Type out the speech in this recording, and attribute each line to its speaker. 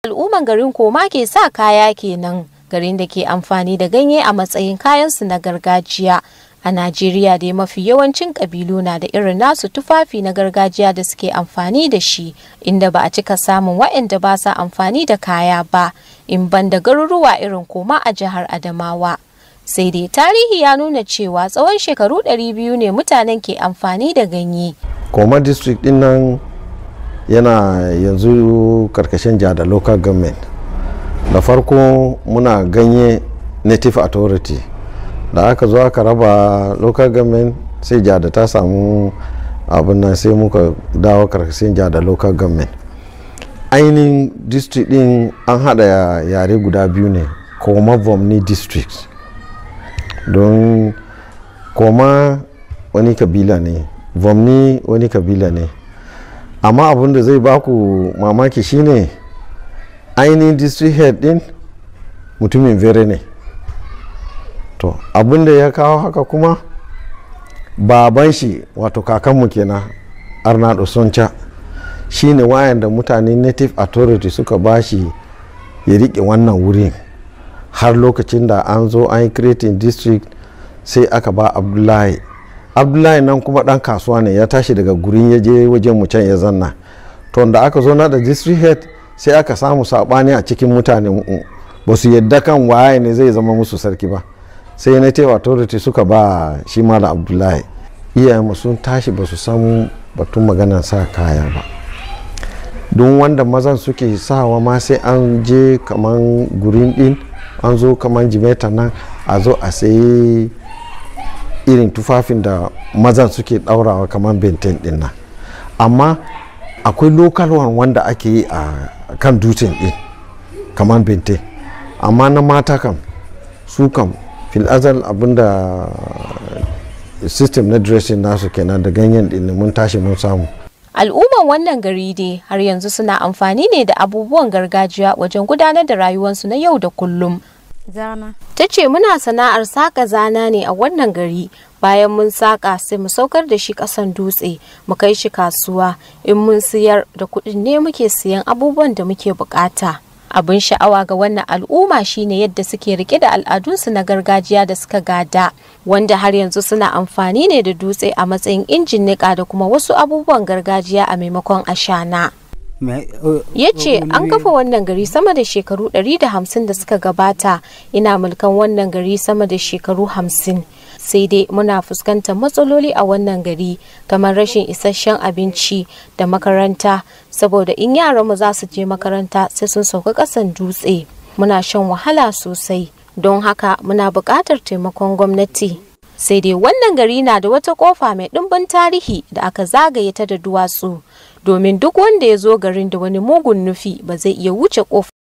Speaker 1: al'umman garin koma ke sa kaya kenan garin da ke amfani da ganye a matsayin kayansu na gargajiya a najeriya dai mafi yawancin kabilu na da irin nasu tufafi na gargajiya da suke amfani da shi inda ba a cika samun waɗanda ba sa amfani da kaya ba in ban da garuruwa irin koma a jihar adamawa sai dai tarihi ya nuna cewa tsawon shekaru 200 ne mutanen ke amfani da ganye
Speaker 2: koma district din nan yana yanzu karkashin jada local government da farko muna ganye native authority da aka zo aka raba local government sai jada ta samu abin nan sai muka dawo karkashin jada local government ainihin district din an hada yare guda biyu ne koma vomni district don koma wani kabila ne vomni wani kabila ne amma abin da zai baku mamaki shine ainihin district head din mutumin vere ne to abin da ya kawo haka kuma baban shi wato kakanmu kenan arnado sonca shine wayan da mutane native authority suka bashi ya rike wannan wurin har lokacin da an zo an yi creating district sai aka ba abdullahi abdullahi nan kuma dan kasuwa ne ya tashi daga gurin ya je wajen mu can ya zanna to da aka zo na da district head sai aka samu sabani a cikin mutane ba su yadda kan waye ne zai zama musu sarki ba sai na tewa authority suka ba shi da abdullahi iyayenmu sun tashi ba su samu batun maganar sa kaya ba don wanda mazan suke sawa ma sai an je kaman gurin din an zo kaman jimeta nan a zo a sayi irin tufafin da mazan suke daurawa kamar benten din nan amma akwai local one wanda ake yi a kan dutsen din kamar benten amma na mata kam su kam filazal abinda system na dressing nasu kenan da ganyen din mun tashi mun samu
Speaker 1: al'umman wannan gari dai har yanzu suna amfani ne da abubuwan gargajiya wajen gudanar da rayuwarsu na yau da kullum
Speaker 3: zana
Speaker 1: ta ce muna sana'ar saƙa zana ne a wannan gari bayan mun saƙa sai mu saukar da shi ƙasan dutse mu kai shi kasuwa in mun siyar da kuɗin ne muke siyan abubuwan da muke buƙata abin sha'awa ga wannan al'umma shine yadda suke rike da al'adunsu na gargajiya da suka gada wanda har yanzu suna amfani ne da dutse a matsayin injin niƙa da kuma wasu abubuwan gargajiya a maimakon ashana. ya ce an kafa wannan gari sama da shekaru 150 da suka gabata ina mulkan wannan gari sama da shekaru 50 sai dai muna fuskantar matsaloli a wannan gari kamar rashin isasshen abinci da makaranta saboda in yaranmu za su je makaranta sai sun sauka ƙasan dutse muna shan wahala sosai don haka muna buƙatar taimakon gwamnati sai dai wannan gari na da wata kofa mai ɗimbin tarihi da aka zagaye ta da duwatsu domin duk wanda ya zo garin da wani mugun nufi ba zai iya wuce kofa